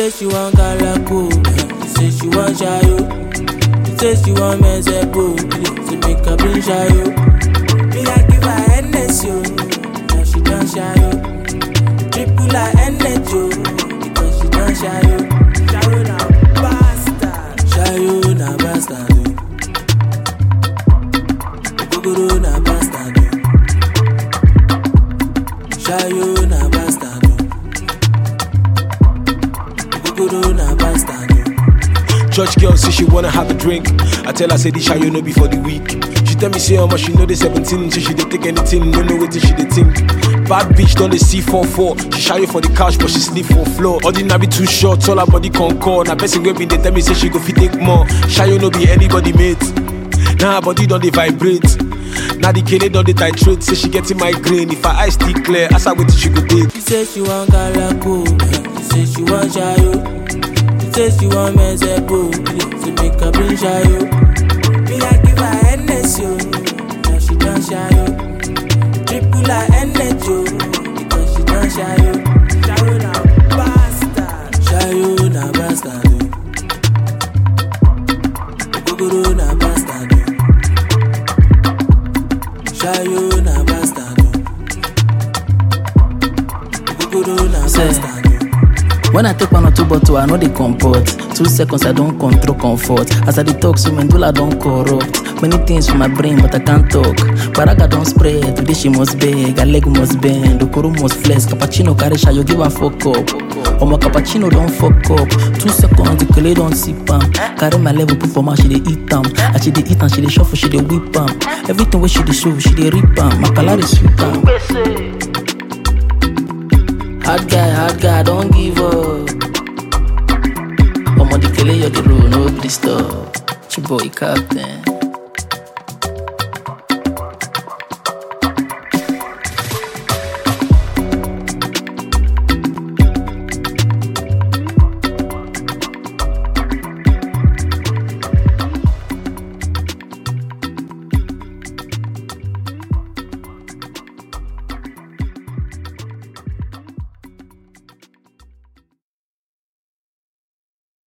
say she want galako, she say she want shayo. She say she want mezepo, she make her bring shayo. Me I give her Hennessy, oh, now she done shayo. Triple her energy, oh, because she done shayo. Shayo na bastard, shayo na bastard. oh. Ogogoro na bastard. oh. Shayo na bastard. oh. Ogogoro na bastard. oh. Church girl say she wanna have a drink. I tell her say this shayo no be for the week. She tell me say how much she know the 17, so she dey take anything, no know wetin she dey think. Bad bitch don dey see 4-4. She shayo for the couch but she sleep for floor. Ordinary too short, all her body concord. Na person wey been dey tell me say she go fit take more. Shayo no be anybody mate. Now her body don dey vibrate. Now the kele don dey titrate, say she getting migraine. If her eyes still clear, ask her wetin she go take. She say she want galako, she say she want shayo. She say she want mezepo, she make her bring shayo. Me I give her Hennessy, oh, now she done shayo. Triple her energy, oh, because she done shayo. Shayo na bastard, shayo na bastard, oh. Ogogoro na bastard, oh. Shayo na bastard, oh. Ogogoro na Say. bastard, oh. When I take one or two bottle, I know they comport. Two seconds, I don't control comfort. As I detox, so medulla don't corrupt. Many things for my brain, but I can't talk. Baraga don't spread, today she must beg. Her leg must bend, Okoro must flex. Cappuccino carry you give her fuck up. Omo cappuccino don't fuck up. Two seconds, the kele don't sip am. Carry my level, put for my she dey eat am. As she dey eat am, she dey shuffle, she dey whip am. Everything where she dey show, she dey rip am. My calorie sweet am. Hard guy, hard guy, don't give up. Omo the kele you the road, no please stop. Chiboy captain.